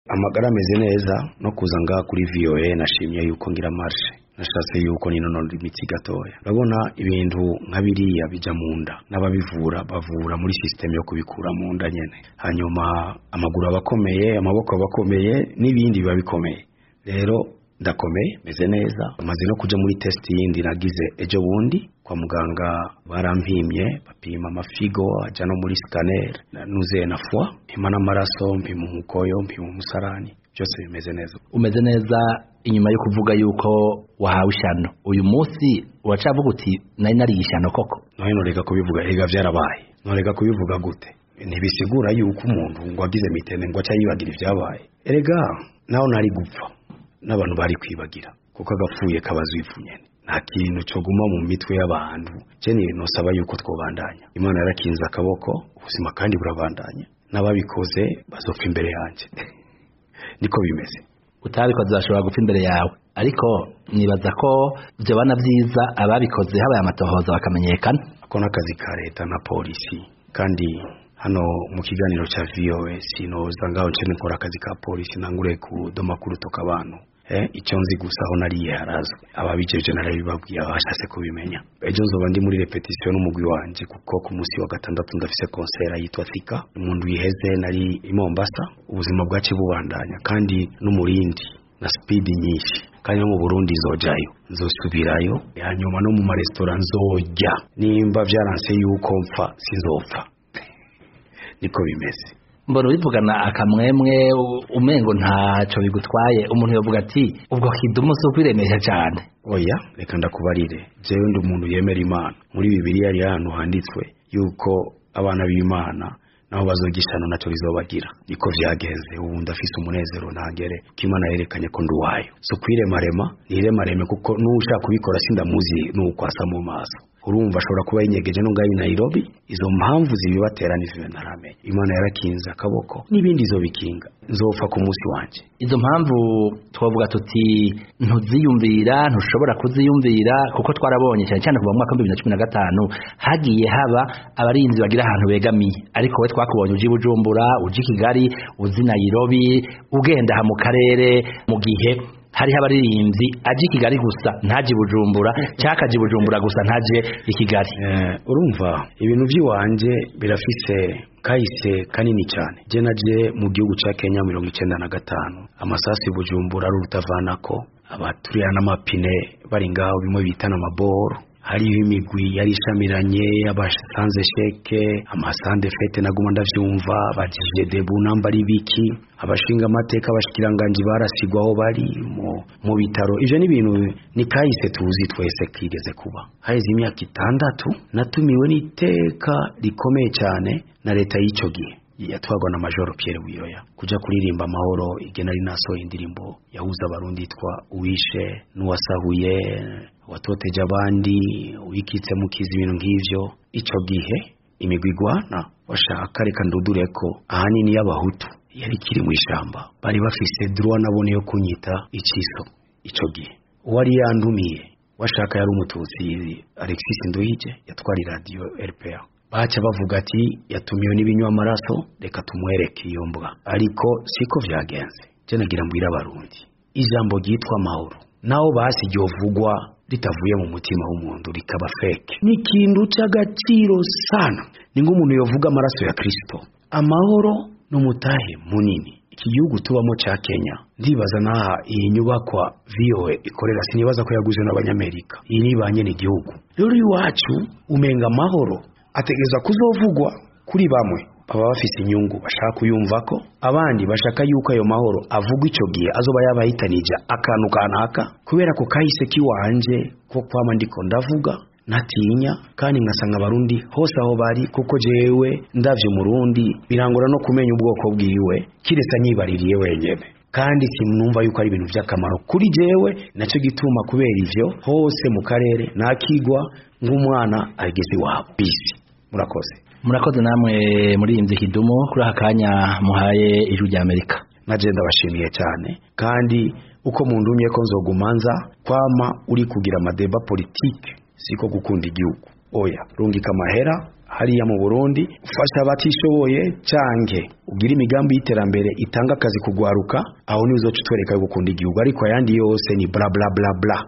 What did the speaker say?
amagara ameze neza no kuza ngaha kuri VOA nashimye yuko ngira marche nashatse yuko ninonora imitsi gatoya urabona ibintu nka biriya bija mu nda n'ababivura bavura muri system yo kubikura mu nda nyene hanyuma amaguru aba akomeye amaboko aba akomeye n'ibindi biba bikomeye rero ndakomeye meze neza maze no kuja muri test yindi nagize ejo bundi kwa muganga barampimye bapima amafigo aja no muri scanner nuzuye na foi mpima n'amaraso mpima umukoyo mpima umusarani byose bimeze neza umeze neza inyuma yo kuvuga yuko wahawe ishano uyu munsi uracavuga uti nari nariye ishano koko none noreka kubivuga ega vyarabaye noreka kubivuga gute ntibisigura yuko umuntu ngo agize mitende ngo aca yibagira ivyabaye erega naho nari gupfa n'abantu bari kwibagira kuko agapfuye kabaza ivu nyene nta kintu cyo guma mu mitwe y'abantu jeni nosaba yuko twobandanya imana yarakinze akaboko ubuzima kandi burabandanya n'ababikoze bazopfa imbere yanjye niko bimeze utabikoze bashobora gupfa imbere yawe ariko nibaza ko byabana byiza ababikoze habaye amatohoza bakamenyekana ako n'akazi ka leta na polisi kandi hano mu kiganiro cya VOA sinoza ngaho nce nkora akazi ka polisi nangure kudoma kurutoka abantu eh icyo nzi gusa aho nariye harazwe ababijeje narabibabwiye abashatse kubimenya ejo nzoba ndi muri repetition n'umugwi wanje kuko ku munsi wa gatandatu ndafise concert yitwa Thika umuntu yiheze nari i Mombasa ubuzima bwacu bubandanya kandi n'umurindi na speed nyinshi kandi no mu Burundi nzojayo nzosubirayo hanyuma no mu maresitora nzojya nimba vyaranse yuko mpfa sinzopfa niko bimeze mbona ubivugana akamwemwe umengo ntaco bigutwaye umuntu yovuga ati ubwo kidumu si ukwiremesha cyane oya reka ndakubarire jewe ndi umuntu yemera imana muri bibiliya hari ahantu handitswe yuko abana b'imana naho bazogishana naco bizobagira niko vyagenze ubu ndafise umunezero ntagere ko imana yerekanye ko ndi uwayo si ukwiremarema niremareme kuko n'ushaka kubikora sindamuzi n'ukwasa mu maso urumva ashobora kuba yinyegeje no ngaho i Nairobi izo mpamvu zibibatera n'ivyo ntaramenye imana yarakinze akaboko n'ibindi izobikinga nzopfa ku munsi wanje izo mpamvu twavuga tuti ntuziyumvira ntushobora kuziyumvira kuko twarabonye cyane cyane kuva mu mwaka wa bibiri na cumi na gatanu hagiye haba abarinzi bagira ahantu begamiye ariko we twakubonye uji bujumbura uji kigali uzi Nairobi ugenda aha mu karere mu gihe hariho abaririmbyi aje i kigali gusa ntaje i bujumbura cyangwa akaje i bujumbura gusa ntaje i kigali urumva ibintu by'iwanje birafise kahise kanini cyane je naje mu gihugu cya kenya mirongo icyenda na gatanu amasasu i bujumbura ari urutavanako abaturira n'amapine bari ngaho bimwe bitana amaboro hariho imigwi yari ishamiranye abasanze sheke amasande fete naguma ndavyumva abajije debu namba ari biki abashinga amateka abashikiranganji barasigwa aho bari mu, mu bitaro ivyo ni ibintu ni kahise tuzi twese kigeze kuba haheze imyaka itandatu natumiwe n'iteka rikomeye cyane na leta y'ico gihe yatwagwa na majoro Pierre Buyoya kuja kuririmba amahoro igena ari naso indirimbo yahuza abarundi yitwa uwishe n'uwasahuye watoteje abandi wikitse mukiza ibintu nk'ivyo ico gihe imigwi igwana washaka reka ndudure ko ahanini y'abahutu yari kiri mu ishamba bari bafise droit nabone yo kunyita iciso ico gihe uwari yandumiye washaka yari umututsi Alexis Nduhije yatwara radio RPA baca bavuga ati yatumiwe n'ibinywa amaraso reka tumwereke iyo mbwa ariko siko vyagenze je nagira mbwira abarundi ijambo ryitwa amahoro naho basi ryovugwa ritavuye mu mutima w'umuntu rikaba fake ni ikintu c'agaciro sana ni nk'umuntu yovuga amaraso ya kristo amahoro n'umutahe munini iki gihugu tubamo ca kenya ndibaza naha iyi nyubakwa voa ikorera sinibaza ko yaguze n'abanyamerika iyi nibanye n'igihugu rero iwacu umenga amahoro ategereza kuzovugwa kuri bamwe baba bafise inyungu bashaka kuyumva ko abandi bashaka yuko ayo mahoro avugwa ico gihe azoba yabahitanije akantu kanaka kubera ko kahise kiwanje ko kwama ndiko ndavuga natinya kandi ngasanga abarundi hose aho bari kuko jewe ndavye umurundi birangora no kumenya ubwoko bwiwe kiretse anyibaririye wenyene kandi simnumva yuko ari ibintu vy'akamaro kuri jewe naco gituma kubera ivyo hose mu karere nakigwa nk'umwana ageze iwabo bisi murakoze murakoze namwe muri iyi kidumu kuri aka kanya muhaye ijwi rya amerika naje ndabashimiye cyane kandi uko mundumye ko nzogumanza kwama uri kugira amadeba politike siko gukunda igihugu oya rungika amahera hariya mu Burundi ufasha abatishoboye canke ugira imigambi y'iterambere itanga akazi kugwaruka aho nizo tutwereka yo gukunda igihugu ariko ayandi yose ni bla bla bla bla